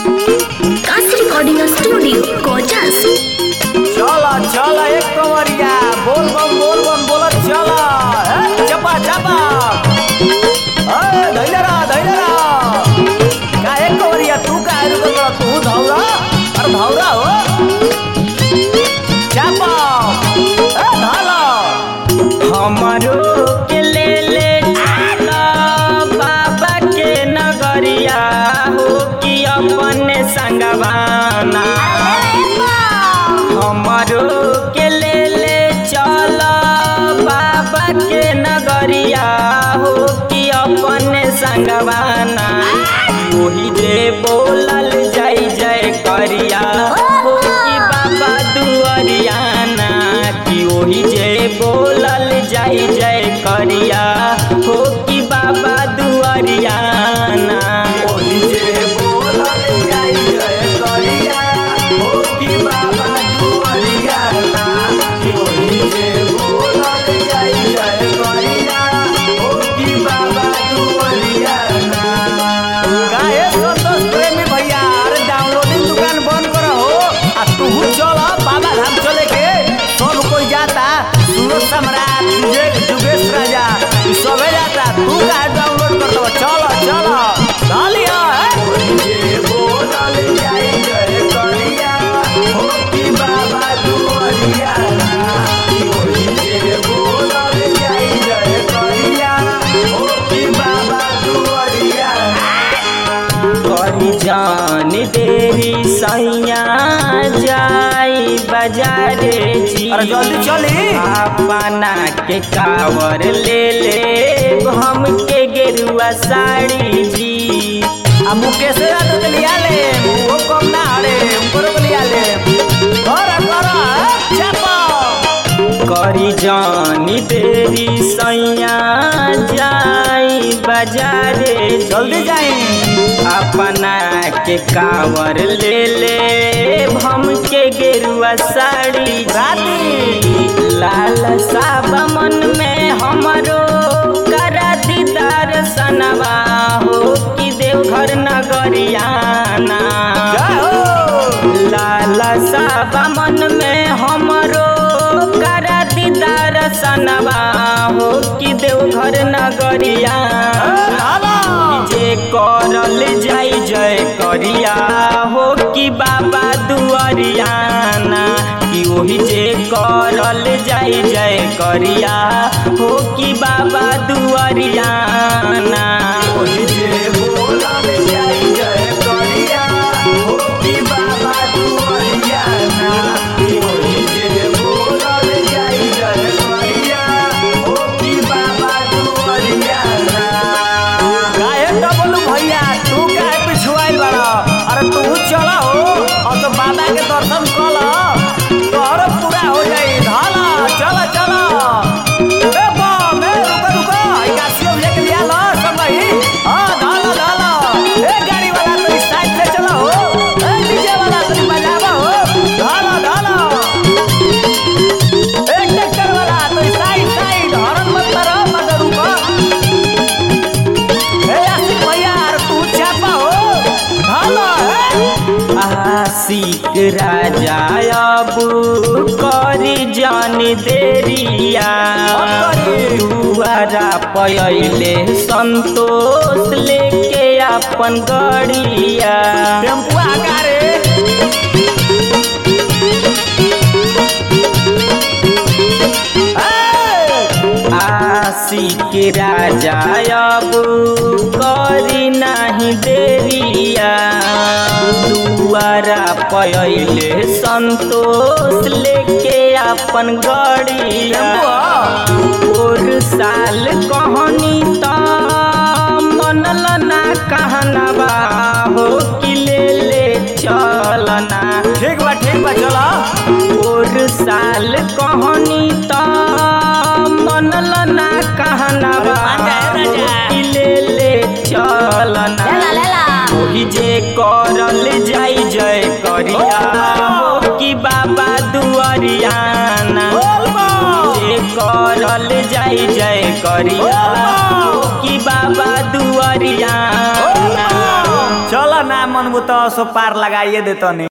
Cast recording studio Kochas चला चला एक कमरिया बोल बम बोल बम बोलत चला हे, चपा चपा ए धैलरा धैलरा का एक कमरिया तू का रुक तू धौरा अरे धौरा हो चपा ए धाला हमारो के ले ले चला बाबा के नगरिया हो कि अपने संगवाना हमारो के ले ले चला बाबा के नगरिया हो कि अपने संगवाना वही जे बोलल जाई जय करिया हो कि बाबा दुआरियाना कि वही जे बोलल जाई जय करिया हो कि बाबा दुआरियाना ओही जे बोलल जाई जय करिया हो कि बाबा दुआरिया ना कि ओही जे बोलल जाई जय करिया हो कि बाबा दुआरिया ना काहे संतोष प्रेमी भैया अरे डाउनलोडिंग दुकान बंद कर हो आ तू चल बाबा धाम चले के सब कोई जाता सूरज सम्राट विजय जुगेश राजा ई सबे जाता तू काहे डाउनलोड कर दो चल चल डालिया जे बोलल जाई जय करिया हो कि बाबा दुआरिया ओही जे बोलल जाई जय करिया हो कि बाबा दुआरिया करी जान तेरी सैया जाई बाजारे जी अरे जल्दी चली अपना के कावर ले ले हम के गेरुआ साड़ी जी आ मुकेश यादव के लिया ले वो कम ना हरे ऊपर के लिया ले कर कर चापा करी जानी तेरी सैया जाई बाजारे जी। जल्दी जाई अपना के कावर ले ले हम के गेरुआ साड़ी राती लाल साब मन में हमरो करा दीदार सनवा हो कि देवघर नगरियाना जय हो लाल साब मन में हमरो करा दीदार सनवा हो कि देवघर नगरियाना लाला जे करल जाई जय करिया हो कि बाबा दुआरियाना कि ओही जे करल जाई जय करिया हो कि बाबा दुआरियाना ओही जे बोलल जाई जय करिया हो कि बाबा दुआरिया ना कि ओही जे बोलल जाई जय करिया हो कि बाबा दुआरिया ना काहे डबल भैया तू काहे पिछुआइल बाड़ा अरे तू चल हो और तो बाबा के दर्शन कल तोहर पूरा हो जाई धाला चल चल ए बम ए रुको रुको ई कासियो भैया के लिया लो सब भाई हां धाला धाला ए गाड़ी वाला तो इस साइड से चलो हो ए डीजे वाला तो बजावा हो धाला धाला ए ट्रैक्टर वाला तो इस साइड साइड हॉर्न मत करो मत रुको ए आशिक भैया अरे तू चापा हो धाला ए आशिक राजा अब करी जान देरिया दुआरा पयले संतोष लेके अपन गड़िया टेम्पू आगा रे ए! आशिक राजा अब करी नहीं देरिया दुआरा पयले संतोष लेके अपन गड़िया और साल कहनी त मनल ना कहनबा हो कि ले ले चलना ठीक बा ठीक बा चलो और साल कहनी त मनल ना कहनबा मान जाए राजा। कि ले ले चलना ओही जे करल जाई जय करिया हो कि बाबा दुआरियाना बोल बा जे करल जाई जय करिया हो कि बाबा दुआरियाना चल ना ना मन तो सो पार लगाइए देतनी